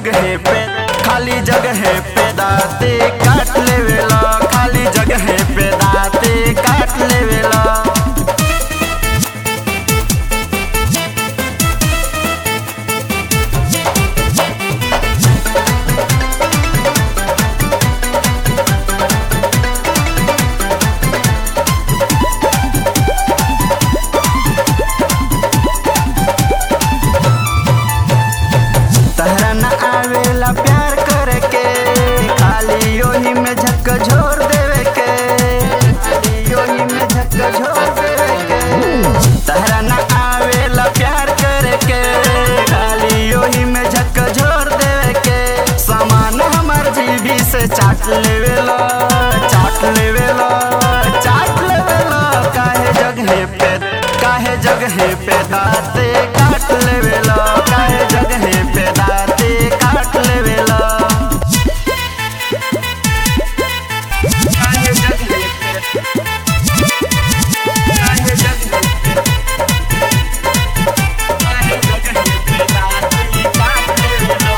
जगह पे खाली जगह पे दाते काट लेवेला खाली जगह पे दाते काट लेवेला तहरा न आवेला प्यार करे के खाली ओही में झक झोर देवे के खाली ओही में झक झोर देवे के तहरा न आवेला प्यार करे के खाली ओही में झक झोर देवे के सामान हमर जीभी से चाट लेवेला चाट लेवेला चाट लेवेला काहे जगह पे काहे जगह पे दाते काट लेवेला काहे जगह पे दाते काट लेवेला काहे जगह पे काहे जगह पे काहे जगह पे दाते काट लेवेला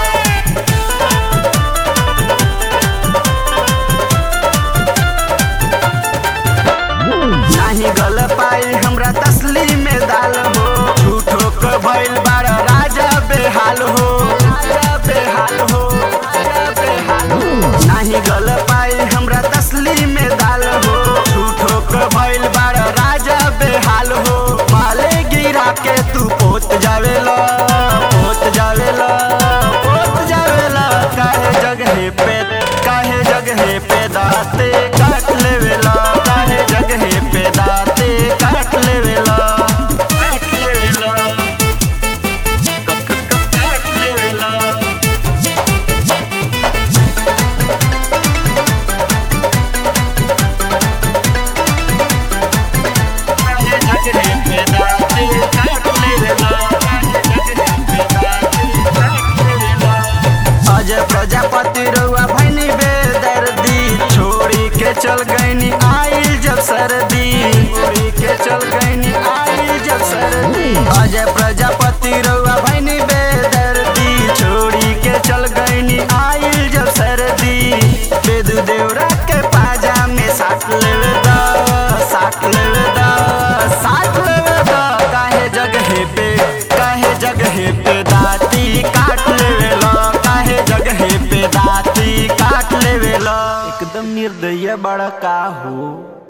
नाही गल पाई हमरा तसली में दाल हो झूठो क भइल बारा राजा बेहाल हो राजा बेहाल हो राजा बेहाल हो नाही गल पाई हमरा तसली में दाल हो झूठो क भइल बारा राजा बेहाल हो माले गिरा के तू पोत जावेला पोत जावेला पोत जावेला काहे जगह पे काहे जगह पे दाते काट लेवेला काहे जगह पे दाते काट लेवेला काट लेवेला काट लेवेला काहे जगह पे दाते काट लेवेला काहे जगह पे दाते काट लेवेला अजय प्रजापति रउआ भैनी बेदर्दी छोड़ी के चल गईनी आइल जब सर्दी छोड़ी के चल गईनी आइल जब सर्दी अजय प्रजापति रउआ भैनी बेदर्दी छोड़ी के चल गईनी आइल जब सर्दी बेदू देवरा के पाजा में साट लेवे दा साट लेवे दा साट लेवे दा काहे जगह पे काहे जगह पे दाती काट लेवेला काहे जगह पे दाती काट लेवेला एकदम निर्दय बड़ा का हो